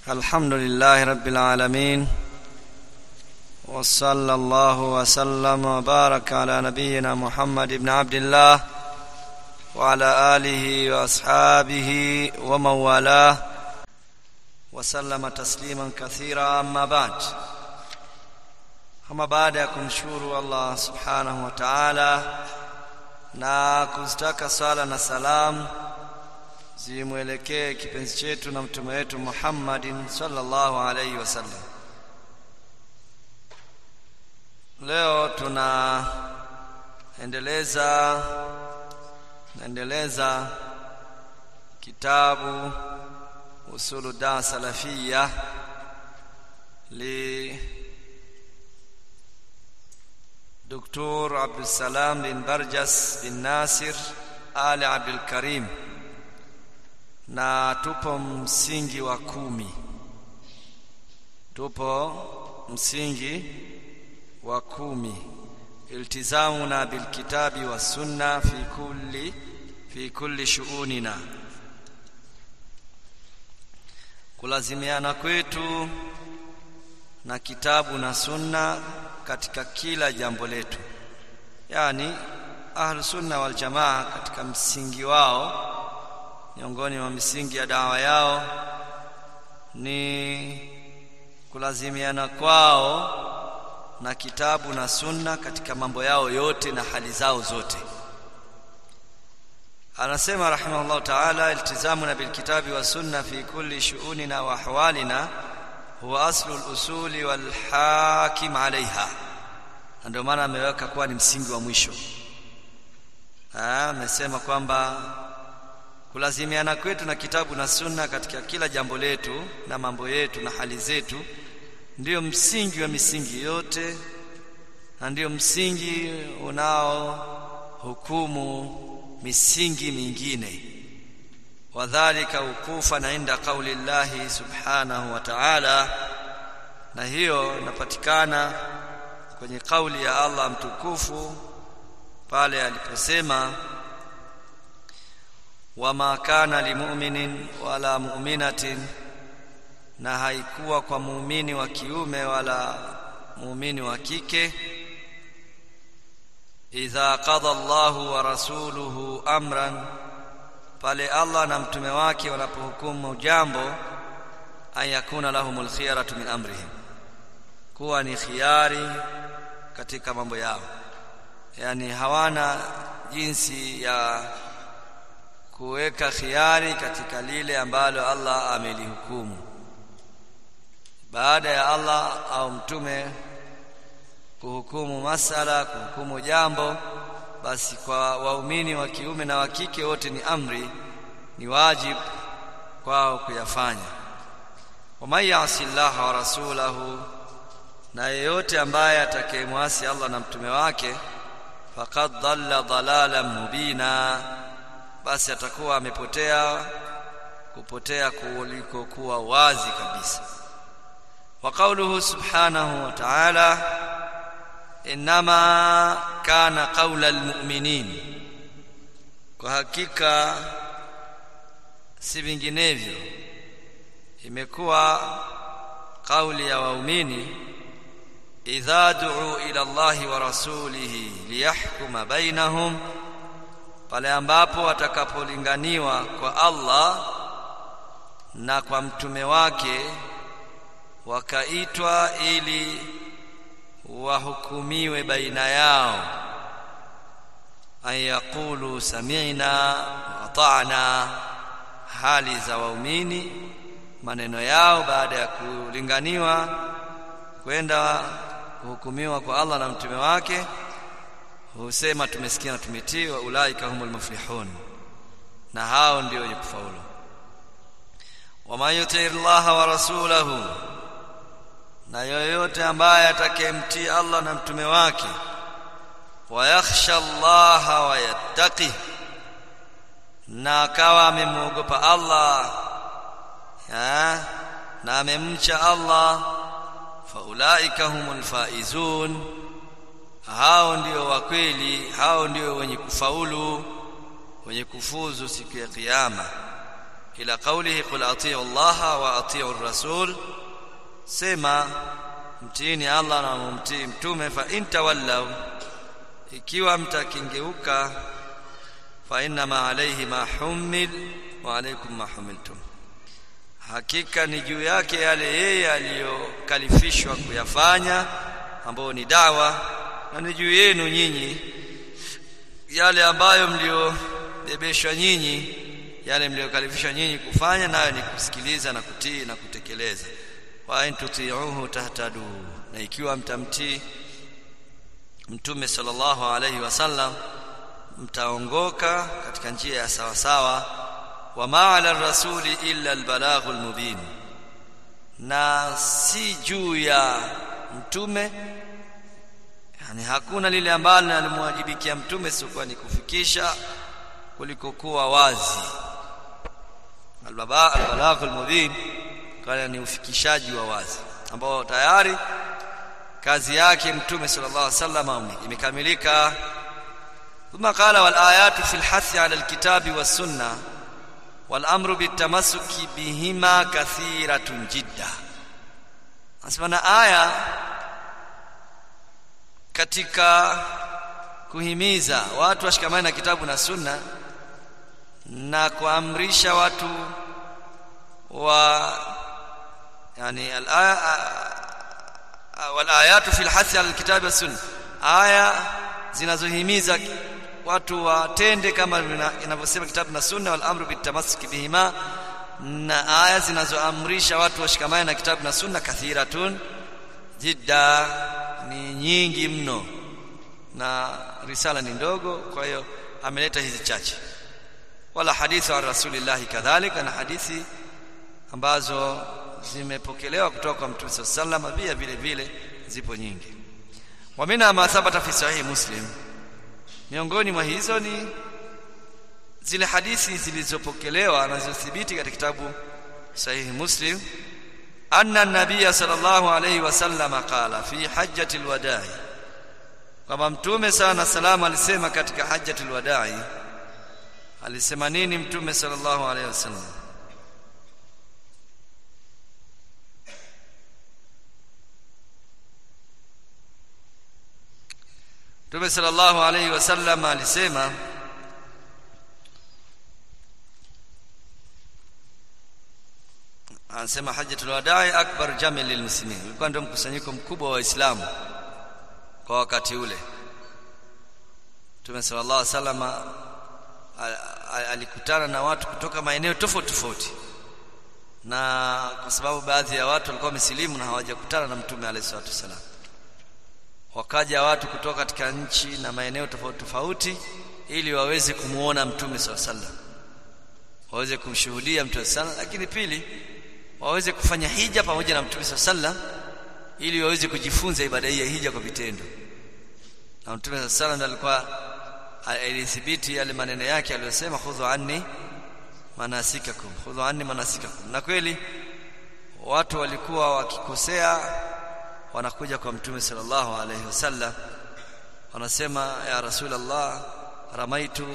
الحمد لله رب العالمين وصلى الله وسلم وبارك على نبينا محمد بن عبد الله وعلى آله وأصحابه ومن والاه وسلم تسليما كثيرا أما بعد ama baada ya kumshukuru Allah subhanahu wa ta'ala na kuzitaka sala na salamu zimwelekee kipenzi chetu na mtume wetu Muhammadin sallallahu alaihi wasallam. Leo tunaendeleza naendeleza kitabu usulu da salafia li دكتور عبد السلام بن برجس بن ناصر آل عبد الكريم na tupo msingi wa kumi tupo msingi wa kumi iltizamuna bilkitabi wassunna fi kulli fi kulli shuunina kulazimiana kwetu na kitabu na sunna katika kila jambo letu yani ahlu sunna wal jamaa katika msingi wao miongoni mwa misingi ya dawa yao ni kulazimiana kwao na kitabu na sunna katika mambo yao yote na hali zao zote anasema rahimahullah ta'ala iltizamuna bilkitabi wa sunna fi kulli shu'unina wa ahwalina huwa aslu al-usuli wal hakim alaiha ndio maana ameweka kuwa ni msingi wa mwisho amesema kwamba kulazimiana kwetu na kitabu na sunna katika kila jambo letu na mambo yetu na hali zetu ndiyo msingi wa misingi yote na ndiyo msingi unao hukumu misingi mingine wadhalika ukufa na inda kauli llahi subhanahu wa ta'ala na hiyo inapatikana kwenye kauli ya Allah mtukufu pale aliposema wama kana limu'minin wala mu'minatin na haikuwa kwa muumini wa kiume wala muumini wa kike idha qada Allahu wa rasuluhu amran pale Allah na mtume wake wanapohukumu jambo ayakuna lahumul khiyaratu min amrihim kuwa ni khiari katika mambo yao yani hawana jinsi ya kuweka khiari katika lile ambalo Allah amelihukumu baada ya Allah au mtume kuhukumu masala kuhukumu jambo basi kwa waumini wa kiume na wa kike wote ni amri ni wajibu kwao kuyafanya waman yasi llaha wa rasulahu na yeyote ambaye atakayemwasi Allah na mtume wake faqad dhalla dhalalan mubina basi atakuwa amepotea kupotea kuliko kuwa wazi kabisa wa qawluhu subhanahu wa ta'ala inma kana qawla almu'minin kwa hakika si vinginevyo imekuwa kauli ya waumini idha du'u ila Allahi wa rasulihi liyahkuma bainahum pale ambapo watakapolinganiwa kwa Allah na kwa mtume wake wakaitwa ili wahukumiwe baina yao ayaqulu sami'na wa ata'na hali za waumini maneno yao baada ya kulinganiwa kwenda kuhukumiwa kwa Allah na mtume wake husema tumesikia na tumetii wa ulaika humul muflihun na hao ndio wenye kufaulu wama yuti Allah wa rasulahu na yoyote ambaye atakayemtii Allah na mtume wake wayakhsha Allah wa yattaqi na akawa amemwogopa Allah ya, na amemcha Allah faulaika humul faizun hao ndio wa kweli hao ndio wenye kufaulu wenye kufuzu siku ya kiyama ila qawlihi qul atii'u Allah wa atii'u ar-rasul sema mtiini Allah na mumtii mtume fa in tawallaw ikiwa mtakingeuka fa inna ma alayhi ma humil wa alaykum ma humiltum hakika ni juu yake yale yeye aliyokalifishwa kuyafanya ambayo ni dawa na ni juu yenu nyinyi yale ambayo mliobebeshwa nyinyi yale mliokalifishwa nyinyi kufanya nayo ni kusikiliza na kutii na kutekeleza wa in tuti'uhu tahtadu na ikiwa mtamtii mtume sallallahu alayhi wasallam mtaongoka katika njia ya sawa sawa wa ma'ala rasuli illa albalaghul mubin na si juu ya mtume yani hakuna lile ambalo alimwajibikia mtume sio ni kufikisha kulikokuwa wazi albaba albalaghul mubin kana ni ufikishaji wa wazi ambao tayari kazi yake mtume sallallahu alaihi wasallam imekamilika ثم قال والآيات في الحث على الكتاب والسنة والأمر بالتمسك بهما كثيرة جدا أسمعنا آية katika kuhimiza watu washikamane na kitabu na sunna na kuamrisha watu wa yani al-aya wal ayatu fil hathi al kitabi was sunna aya zinazohimiza watu watende kama inavyosema kitabu na sunna wal amru bitamassuki bihima na aya zinazoamrisha watu washikamane na kitabu na sunna kathiratun jidda ni nyingi mno na risala ni ndogo kwa hiyo ameleta hizi chache wala hadithi wa rasulillah kadhalika na hadithi ambazo zimepokelewa kutoka kwa mtume sallallahu alaihi pia vile vile zipo nyingi wa mina ma thabata fi sahih muslim miongoni mwa hizo ni zile hadithi zilizopokelewa na zilizothibiti katika kitabu sahihi muslim anna nabiyya sallallahu alayhi wasallam qala fi hajjatil wada'i kwamba mtume sana salamu alisema katika hajjatul wada'i alisema nini mtume sallallahu alayhi wasallam Mtume sallallahu alayhi wasallam alisema anasema hajjatul wada'i akbar jami' lilmuslimin ilikuwa ndio mkusanyiko mkubwa wa waislamu kwa wakati ule Mtume sallallahu alayhi wasallam alikutana na watu kutoka maeneo tofauti tofauti na kwa sababu baadhi ya watu walikuwa wamesilimu na hawajakutana na Mtume alayhi salatu wasallam wakaja watu kutoka katika nchi na maeneo tofauti tofauti ili waweze kumuona mtume swalla sallam waweze kumshuhudia mtume sallam lakini pili waweze kufanya hija pamoja na mtume swalla sallam ili waweze kujifunza ibada hii ya hija kwa vitendo na mtume swalla sallam alikuwa alithibiti yale maneno yake aliyosema khudhu anni manasikakum khudhu anni manasikakum na kweli watu walikuwa wakikosea wanakuja kwa mtume sallallahu alayhi wasallam wanasema ya rasulullah ramaitu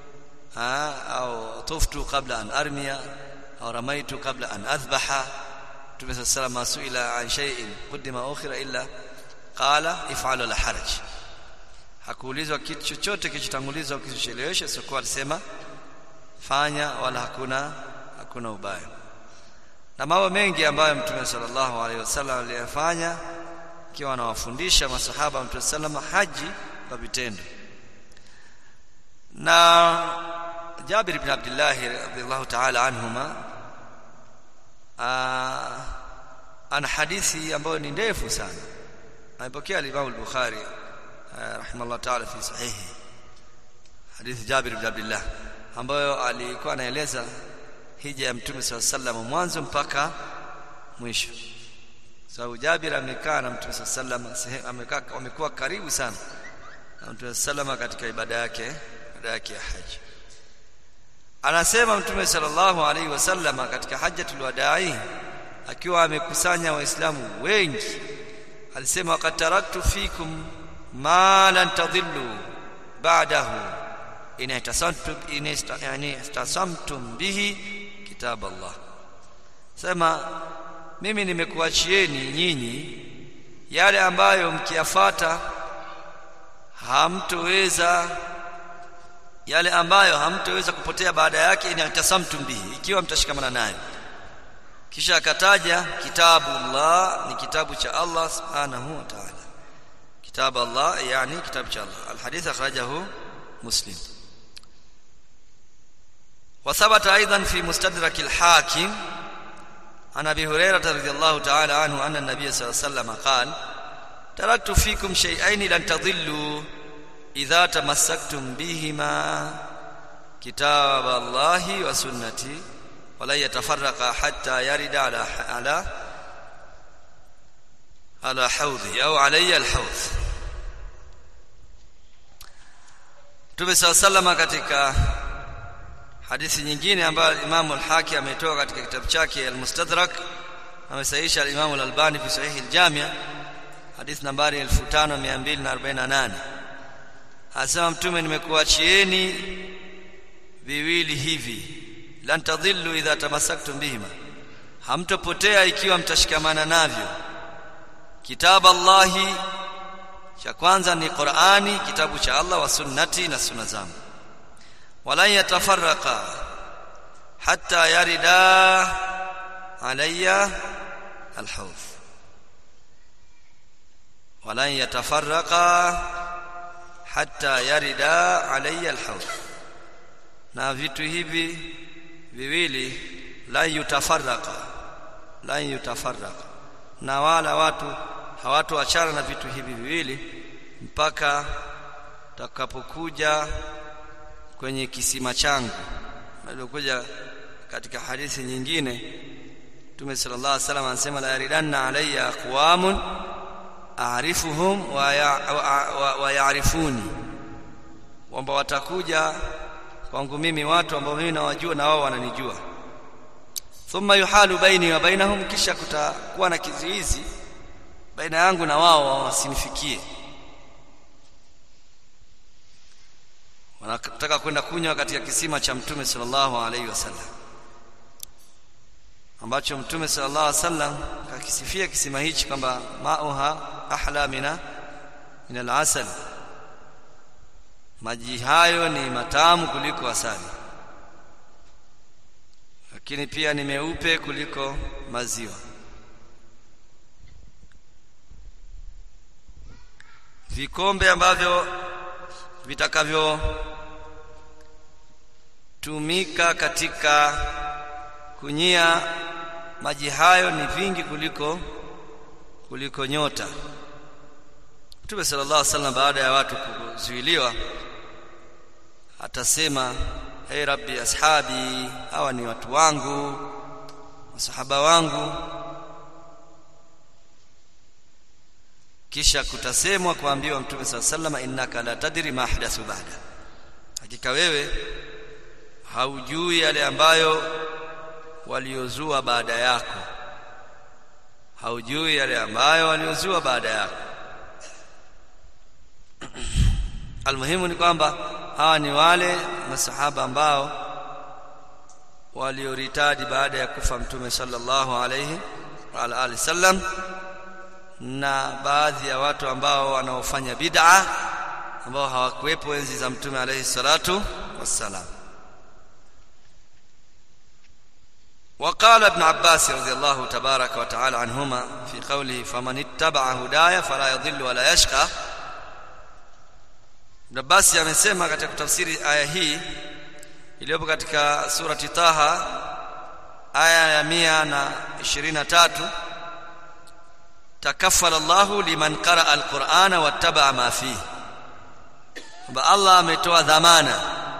au tuftu qabla an armiya au ramaitu qabla an adhbaha mtume sallallahu alayhi suila an shay'in qudima ukhira illa qala if'alu la haraj hakuulizwa kitu chochote kilichotangulizwa au kilichocheleweshwa sio alisema fanya wala hakuna hakuna ubaya na mambo mengi ambayo mtume sallallahu alaihi wasallam aliyafanya akiwa anawafundisha masahaba mtume sallam haji kwa vitendo na Jabir ibn Abdullah radhiyallahu ta'ala anhuma ana hadithi ambayo ni ndefu sana amepokea al-Imam al-Bukhari rahimahullah ta'ala fi sahihi hadithi Jabir ibn Abdullah ambayo alikuwa anaeleza hija ya mtume sallallahu alaihi wasallam mwanzo mpaka mwisho sababu Jabir amekaa na Mtume sallam amekaa wamekuwa karibu sana na Mtume sallam katika ibada yake ibada yake ya haji anasema Mtume sallallahu alaihi wasallam katika hajjatul wada'i akiwa amekusanya waislamu wengi alisema waqad taraktu fikum ma lan tadhillu ba'dahu in ihtasantum in yani ihtasamtum bihi kitab Allah sema mimi nimekuachieni nyinyi yale ambayo mkiyafata hamtoweza yale ambayo hamtoweza kupotea baada yake in tasamtum bihi ikiwa mtashikamana nayo kisha akataja kitabu Allah ni kitabu cha Allah subhanahu wa ta'ala kitabu Allah yani kitabu cha Allah alhadith akhrajahu muslim وثبت ايضا في مستدرك الحاكم عن ابي هريره رضي الله تعالى عنه ان النبي صلى الله عليه وسلم قال تركت فيكم شيئين لن تضلوا اذا تمسكتم بهما كتاب الله وسنتي ولا يتفرق حتى يرد على على على حوضي او علي الحوض Mtume صلى الله عليه وسلم katika hadithi nyingine ambayo Imam al-Hakim ametoa katika kitabu chake al-Mustadrak amesahihisha al-Imam al-Albani fi sahih al-Jami' hadithi nambari 5248 Asema mtume nimekuachieni viwili hivi lan tadhillu idha tamassaktum bihima hamtopotea ikiwa mtashikamana navyo kitabu Allahi cha kwanza ni Qur'ani kitabu cha Allah wa sunnati na sunna zangu wala yatafarraqa hatta yarida alayya alhawf wala yatafarraqa hatta yarida alayya alhawf na vitu hivi viwili la yutafarraqa la yutafarraqa na wala watu hawatoachana na vitu hivi viwili mpaka takapokuja kwenye kisima changu alikuja katika hadithi nyingine Mtume sallallahu alaihi wasallam anasema la yaridanna alayya aqwamun a'rifuhum wa ya'rifuni kwamba watakuja kwangu mimi watu ambao mimi nawajua na wao wananijua thumma yuhalu baini wa bainahum kisha kutakuwa na kizuizi baina yangu na wao wasinifikie wanataka kwenda kunywa katika kisima cha mtume sallallahu alaihi wasallam ambacho mtume sallallahu alaihi wasallam akisifia kisima hichi kwamba mauha ahla mina min al-asal maji hayo ni matamu kuliko asali lakini pia ni meupe kuliko maziwa vikombe ambavyo vitakavyo tumika katika kunyia maji hayo ni vingi kuliko kuliko nyota Mtume sallallahu alaihi wasallam baada ya watu kuzuiliwa atasema hey rabbi ashabi hawa ni watu wangu masahaba wangu kisha kutasemwa kuambiwa mtume sallallahu alaihi wasallam innaka la tadri ma ahdathu ba'da hakika wewe haujui yale ambayo waliozua baada yako haujui yale ambayo waliozua baada yako almuhimu ni kwamba hawa ni wale masahaba ambao walioritadi baada ya kufa mtume sallallahu alayhi wa alihi sallam na baadhi ya watu ambao wanaofanya bid'a ambao hawakuwepo enzi za mtume alayhi salatu wassalam وقال ابن عباس رضي الله تبارك وتعالى عنهما في قوله فمن اتبع هدايا فلا يضل ولا يشقى Ibn Abbas amesema katika kutafsiri aya hii iliyopo katika surati Taha aya ya mia na ishirini na tatu takaffala Allahu liman qaraa alqur'ana wattaba ma fihi kwamba Allah ametoa dhamana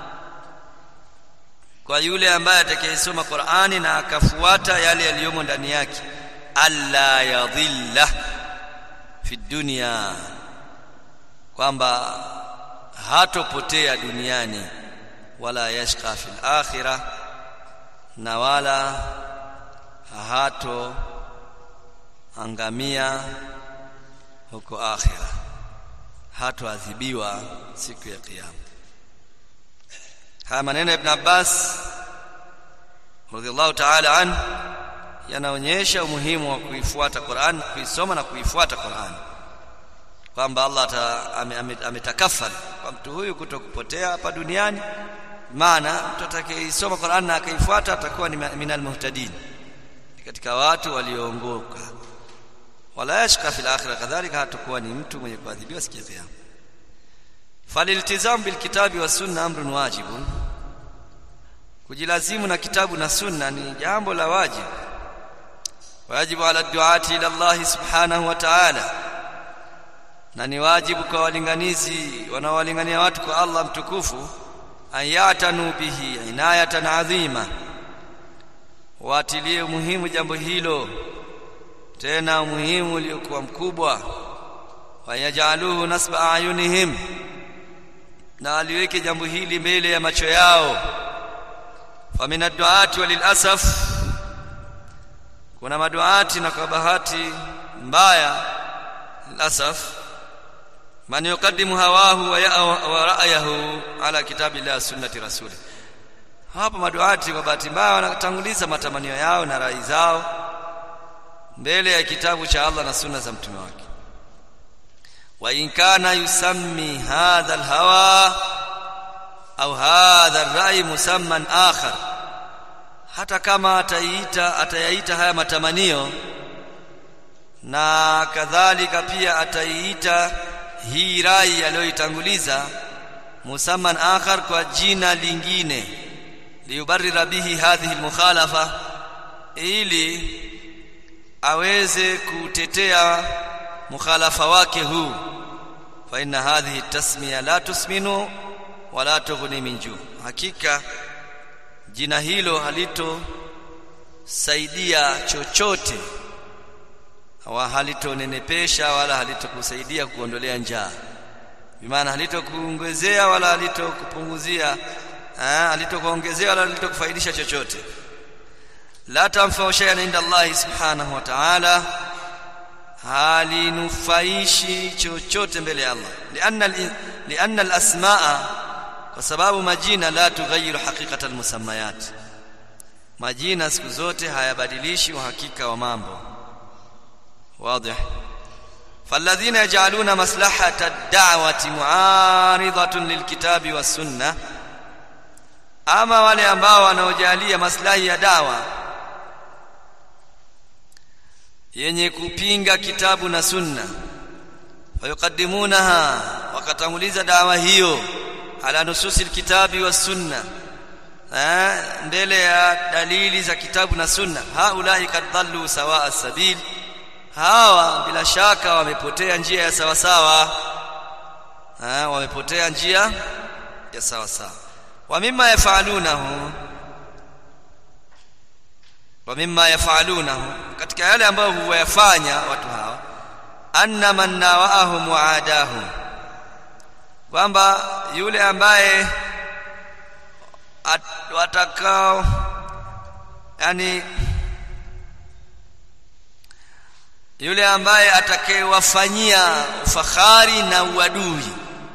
kwa yule ambaye atakayesoma Qur'ani na akafuata yale yaliyomo ndani yake alla yadhilla fi dunya kwamba hatopotea duniani wala yashqa fil akhirah na wala hato angamia huko akhira hatoadhibiwa siku ya kiyama haya maneno ya ibn Abbas radhiallahu ta'ala an yanaonyesha umuhimu wa kuifuata Qur'an kuisoma na kuifuata Qur'an kwamba Allah ametakafari kwa mtu huyu kutokupotea hapa duniani maana mtu atakayeisoma Qur'an na akaifuata atakuwa ni minal muhtadin katika watu walioongoka wala yashqa fil akhirah kadhalika hatakuwa ni mtu mwenye kuadhibiwa siku ya kiyama faliltizam bil kitabi was sunna amrun wajibun kujilazimu na kitabu na sunna ni jambo la wajibu wajibu ala duati ila Allah subhanahu wa ta'ala na ni wajibu kwa walinganizi wanaowalingania watu kwa Allah mtukufu ayatanu bihi inayatan adhima watilie muhimu jambo hilo tena muhimu uliokuwa mkubwa wayajaluhu nasba ayunihim na aliweke jambo hili mbele ya macho yao famina duati walilasaf kuna maduati na kwa bahati mbaya lasaf man yuqaddimu hawahu wa ra'yahu ala kitabillah sunnati rasuli hapo maduati kwa bahati mbaya wanatanguliza matamanio yao na rai zao mbele ya kitabu cha Allah na sunna za mtume wake wa in kana yusammi hadha alhawa au hadha ar-rai musamman akhar hata kama ataiita atayaita haya matamanio na kadhalika pia ataiita hii rai aliyoitanguliza musamman akhar kwa jina lingine liyubarrira bihi hadhihi almukhalafa ili aweze kutetea mukhalafa wake huu fa inna hadhihi tasmiya la tusminu wala tughni min juu hakika jina hilo halito saidia chochote wa halitonenepesha wala halitokusaidia kuondolea njaa bimaana halitokuongezea wala halitokupunguzia halitokuongezea wala halitokufaidisha chochote la tanfa'u shay'an inda Allah subhanahu wa ta'ala halinufaishi chochote mbele ya Allah lianna lianna al-asmaa kwa sababu majina la tughayyiru haqiqata al-musammayat majina siku zote hayabadilishi uhakika wa mambo واضح فالذين يجعلون مصلحة الدعوة معارضة للكتاب والسنة أما wale ambao wanaojalia maslahi ya dawa yenye kupinga kitabu na sunna fayuqaddimunaha wakatanguliza dawa hiyo ala nususil kitabi was sunna mbele ya dalili za kitabu na sunna haulai kad dhallu sawa as-sabil hawa bila shaka wamepotea njia ya sawa sawa ha, wamepotea njia ya sawa sawa wa mimma yafalunahu wa mimma yafalunahu katika yale ambayo huwayafanya watu hawa anna man nawaahum waadahum kwamba yule ambaye watakao yani yule ambaye atakayewafanyia ufahari na uadui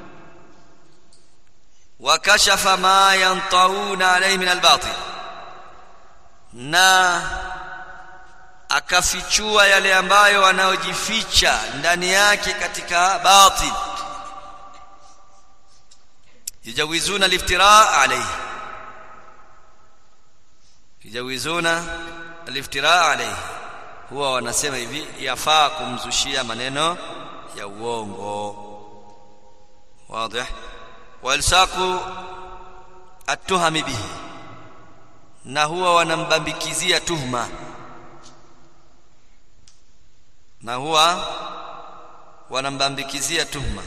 wakashafa ma yantauna alayhi min albatil na akafichua yale ambayo wanaojificha ndani yake katika batil yujawizuna aliftira alayhi yujawizuna aliftira alayhi huwa wanasema hivi yafaa kumzushia maneno ya uongo wazi walsaku atuhami bihi na huwa wanambambikizia tuhma na huwa wanambambikizia tuhma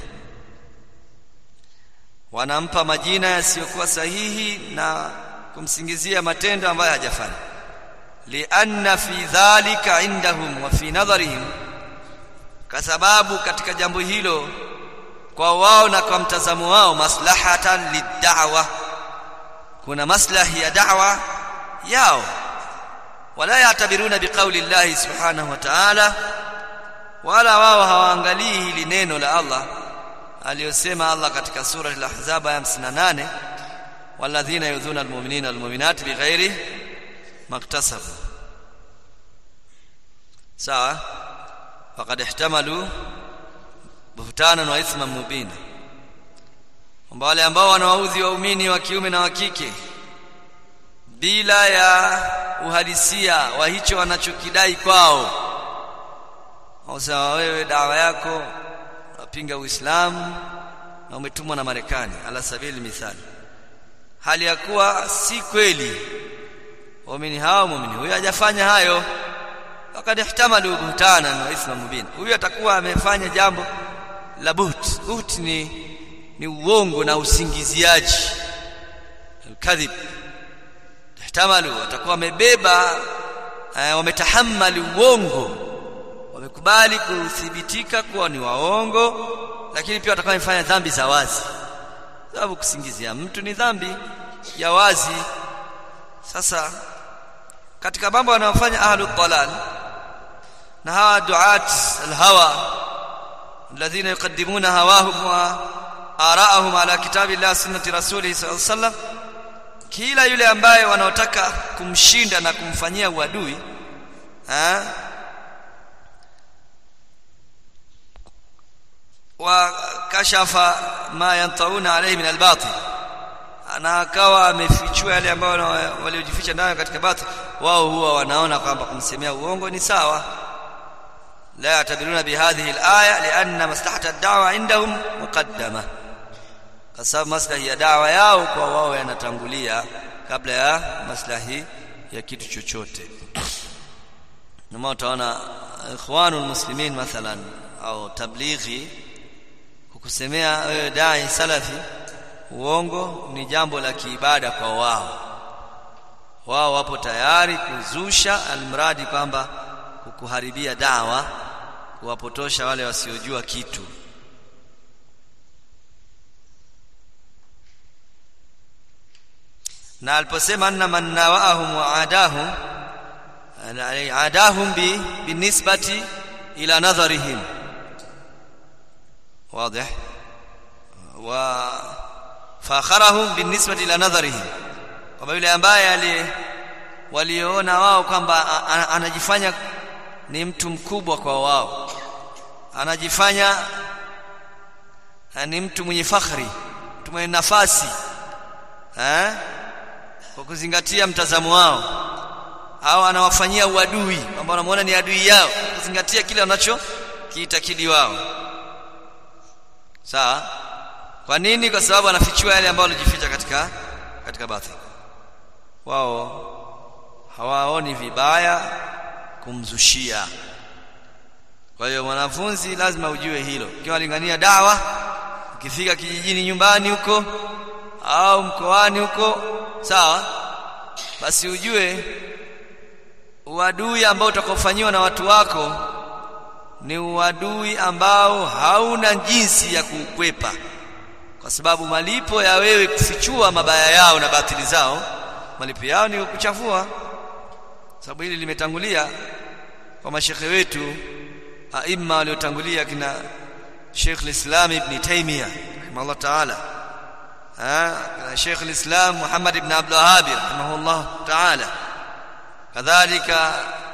wanampa majina yasiyokuwa sahihi na kumsingizia matendo ambayo hajafanya lianna fi dhalika indahum wa fi nadharihim kwa sababu katika jambo hilo kwa wao na kwa mtazamo wao maslahatan lid'awa kuna maslahi ya da'wa yao wala yatabiruna biqauli llahi subhanahu wa ta'ala wala wao hawaangalii hili neno la Allah aliyosema Allah katika sura al-ahzab ya 58 walladhina yudhuna almu'minina walmu'minat bighairi maktasabu sawa faqad ihtamalu buhtanan wa ithman mubina kwamba wale ambao wanawaudhi waumini wa kiume na wa kike bila ya uhalisia wa hicho wanachokidai kwao sawa wewe dawa yako unapinga uislamu na umetumwa na marekani ala sabili mithali hali ya kuwa si kweli waumini hao muumini huyo hajafanya hayo wakad ihtamalu buhtana na ithma mubin huyo atakuwa amefanya jambo la buht buht ni ni uongo na usingiziaji alkadhib ihtamalu atakuwa wamebeba eh, wametahammali uongo wamekubali kuthibitika kuwa ni waongo lakini pia watakuwa wamefanya dhambi za wazi sababu kusingizia mtu ni dhambi ya wazi sasa katika mambo wanayofanya ahlu dalal na hawa duat alhawa alladhina yuqaddimuna hawahum wa ara'ahum ala kitabillah sunnati rasulih sallallahu alaihi wasallam kila yule ambaye wanaotaka kumshinda na kumfanyia uadui eh wakashafa ma yantauna alayhi min albatil na akawa amefichua yale ambayo waliojificha nayo katika batil wao huwa wanaona kwamba kumsemea uongo ni sawa la yatabiruna bihadhihi alaya lianna maslahata ad-da'wa indahum muqaddama kwa sababu maslahi ya dawa yao kwa wao yanatangulia kabla ya maslahi ya kitu chochote ndio utaona ikhwanul muslimin mathalan au tablighi kukusemea wewe dai salafi uongo ni jambo la kiibada kwa wao wao wapo tayari kuzusha almradi kwamba kukuharibia dawa kuwapotosha wale wasiojua kitu na aliposema anna man nawaahum wa adahum adahum bi binisbati ila nadharihim واضح وفاخرهم بالنسبه الى نظرهم kwamba yule ambaye ali waliona wao kwamba anajifanya ni mtu mkubwa kwa wao anajifanya ni mtu mwenye fakhri mtu mwenye nafasi eh kwa kuzingatia mtazamo wao au anawafanyia uadui kwamba wanamuona ni adui yao kuzingatia kile wanacho kiitakidi wao sawa kwa nini kwa sababu anafichua yale ambayo alijificha katika katika bathi wao hawaoni vibaya kumzushia kwa hiyo mwanafunzi lazima ujue hilo ukiwa lingania dawa ukifika kijijini nyumbani huko au mkoani huko sawa basi ujue uadui ambao utakaofanyiwa na watu wako ni uadui ambao hauna jinsi ya kuukwepa kwa sababu malipo ya wewe kufichua mabaya yao na batili zao malipo yao ni kuchafua sababu hili limetangulia kwa mashekhe wetu aima waliotangulia kina Sheikh al-Islam Ibn Taymiyyah rahimahullah ta'ala ah Sheikh al-Islam Muhammad ibn Abdul Wahhab rahimahullah ta'ala kadhalika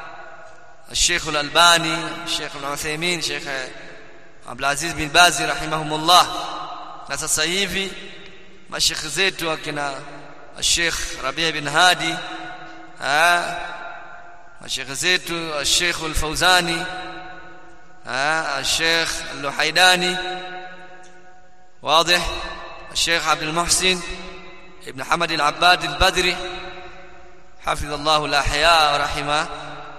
الشيخ الألباني الشيخ ابن عثيمين الشيخ عبد العزيز بن باز رحمهم الله na sasa hivi mashekhe zetu akina Sheikh Rabi' bin Hadi ah mashekhe zetu Sheikh Al-Fauzani ah Sheikh Al-Luhaidani واضح الشيخ عبد المحسن ابن حمد العباد البدري حفظ الله الأحياء ورحمه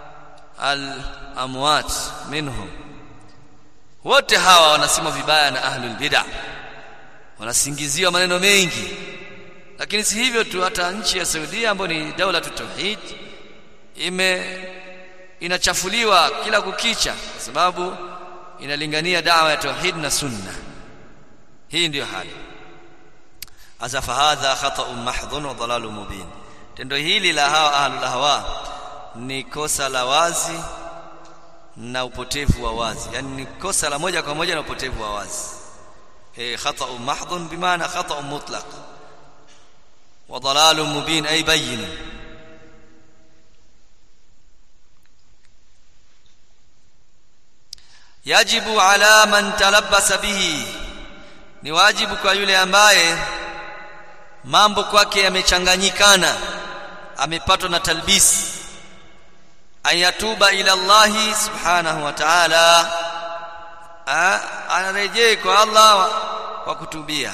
al-amwat minhum wote hawa wanasema vibaya na ahlul bid'ah wanasingiziwa maneno mengi lakini si hivyo tu hata nchi ya Saudia ambayo ni daula tauhid ime inachafuliwa kila kukicha kwa sababu inalingania dawa ya tauhid na sunna hii ndiyo hali azafa hadha khata'un mahdhun wa dalalun mubin tendo hili la hawa ahlul hawa ni kosa la wazi na upotevu wa wazi yani ni kosa la moja kwa moja na upotevu wa wazi eh khata'u mahdhun bimaana khata'u mutlaq wa dalalun mubin ay bayyin yajibu ala man talabbasa bihi ni wajibu kwa yule ambaye mambo kwake yamechanganyikana amepatwa na talbisi ayatuba ila Allah subhanahu wa ta'ala anarejee kwa Allah kwa kutubia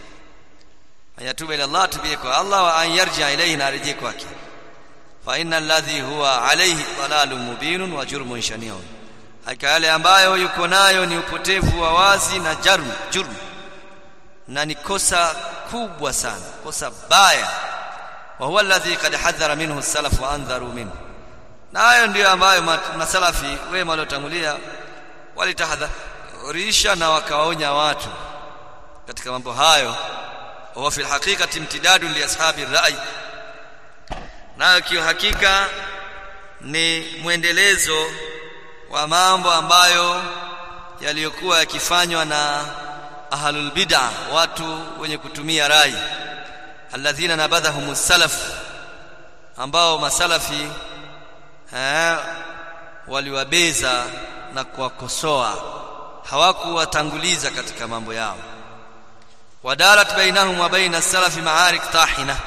ayatuba ila Allah tubie kwa Allah wa an yarja ilayhi na arejee kwake fa inna alladhi huwa alayhi dalalun mubinun wa jurmun shani'un hakika yale ambayo yuko nayo ni upotevu wa wazi na jarm jurm na ni kosa kubwa sana kosa baya wa huwa alladhi qad hadhara minhu as-salaf wa andharu minhu na hayo ndiyo ambayo masalafi wema waliotangulia walitahadharisha na wakawaonya watu katika mambo hayo wa fi alhaqiqati imtidadun li ashabi rai nayo kiuhakika ni mwendelezo wa mambo ambayo yaliyokuwa yakifanywa na ahlul bid'ah watu wenye kutumia rai alladhina nabadhahum salaf ambao masalafi eh, waliwabeza na kuwakosoa hawakuwatanguliza katika mambo yao wadarat bainahum wa baina salafi maarik tahina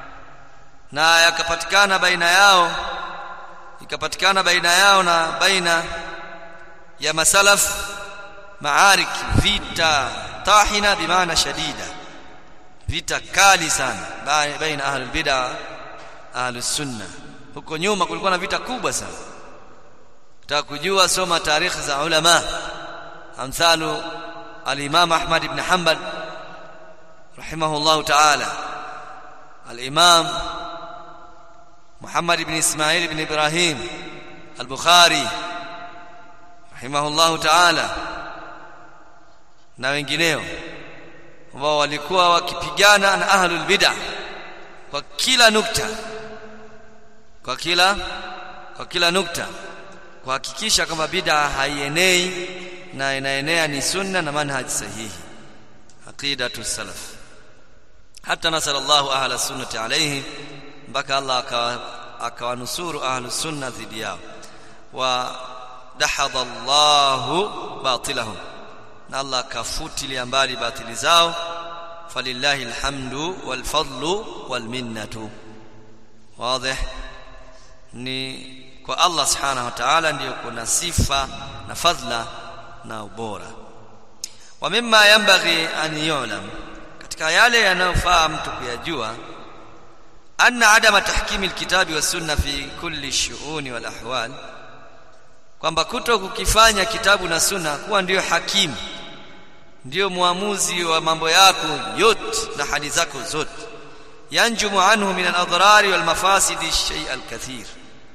na yakapatikana baina yao ikapatikana baina yao na baina ya masalaf maarik vita tahina bimaana shadida vita kali sana baina ahlul bid'ah ahlus sunnah huko nyuma kulikuwa na vita kubwa sana utaka kujua soma tarikhi za ulama amthalu al-imam Ahmad ibn Hanbal rahimahullah ta'ala al-imam Muhammad ibn Ismail ibn Ibrahim al-Bukhari rahimahullah ta'ala na wengineo ambao walikuwa wakipigana na ahlul bid'ah kwa kila nukta kwa kila kwa kila nukta kuhakikisha kwamba bid'a haienei na inaenea ni sunna na manhaj sahihi aqidatu salaf hata nasallallahu ahla sunnati alayhi mpaka Allah akawanusuru ahlu sunna dhidi yao wa dahadha Allahu batilahum na Allah akafutilia mbali batili zao falillahi alhamdu wal fadlu wal minnatu wazi ni kwa Allah subhanahu wa ta'ala ndiyo kuna sifa na fadhila na ubora wa mimma yanbaghi an yu'lam katika yale yanayofaa mtu kuyajua anna adama tahkimi alkitabi was sunna fi kulli shu'uni wal ahwal kwamba kuto kukifanya kitabu na sunna kuwa ndiyo hakimu ndiyo muamuzi wa mambo yako yote na hali zako zote yanjumu anhu min al-adhrari wal mafasidi shay al-kathir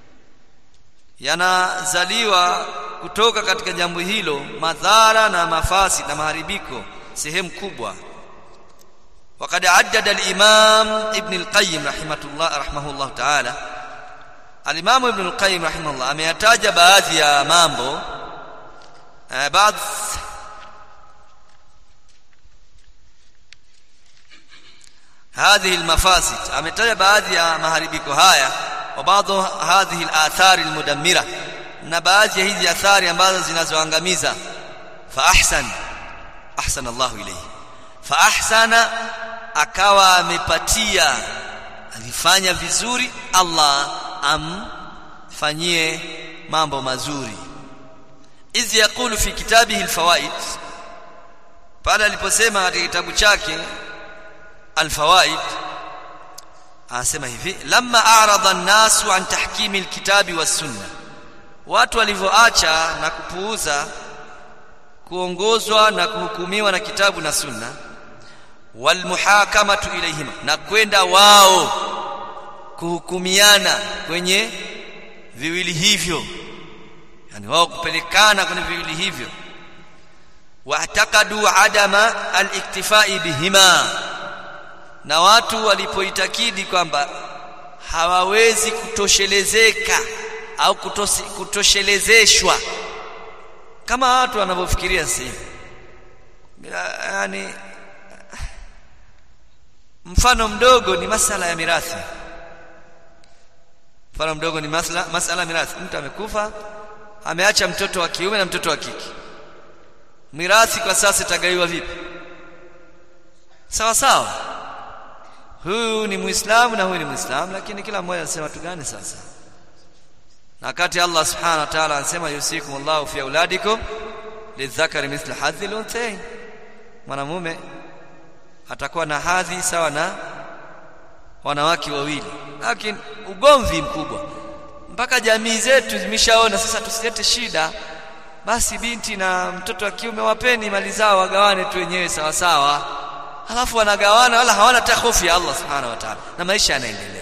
yanazaliwa kutoka katika jambo hilo madhara na mafasi na maharibiko sehemu kubwa وقد عدد الإمام ابن القيم رحمه الله رحمه الله تعالى الإمام ابن القيم رحمه الله ameyataja baadhi ya mambo baadhi هذه المفاسد ametaja baadhi ya maharibiko haya wa baadhi hadhihi al-athari al-mudammira na baadhi ya hizi athari ambazo zinazoangamiza fa ahsan ahsana Allah ilayhi fa ahsana akawa amepatia alifanya vizuri Allah amfanyie mambo mazuri idh yaqulu fi kitabihi al-fawaid pale aliposema katika kitabu chake الفوائد anasema hivi lamma a'rada an-nasu an tahkimi al-kitabi was-sunnah watu walivyoacha na kupuuza kuongozwa na kuhukumiwa na kitabu na sunna wal muhakamatu ilayhima na kwenda wao kuhukumiana kwenye viwili hivyo yani wao kupelekana kwenye viwili hivyo wa'taqadu adama al-iktifai bihima na watu walipoitakidi kwamba hawawezi kutoshelezeka au kutosi, kutoshelezeshwa kama watu wanavyofikiria sasa hivi yani mfano mdogo ni masala ya mirathi mfano mdogo ni masala masala ya mirathi mtu amekufa ameacha mtoto wa kiume na mtoto wa kike mirathi kwa sasa itagaiwa vipi sawa sawa huyu ni muislamu na huyu ni muislamu lakini kila mmoja anasema tu gani sasa na kati Allah subhanahu wa ta'ala anasema yusikum Allahu fi auladikum lidhakari mithla hadhi al-unthayn mwanamume atakuwa na hadhi sawa na wanawake wawili lakini ugomvi mkubwa mpaka jamii zetu zimeshaona sasa tusilete shida basi binti na mtoto wa kiume wapeni mali zao wagawane tu wenyewe sawa sawa halafu wanagawana wala hawana hata hofu ya Allah subhanahu wa ta'ala na maisha yanaendelea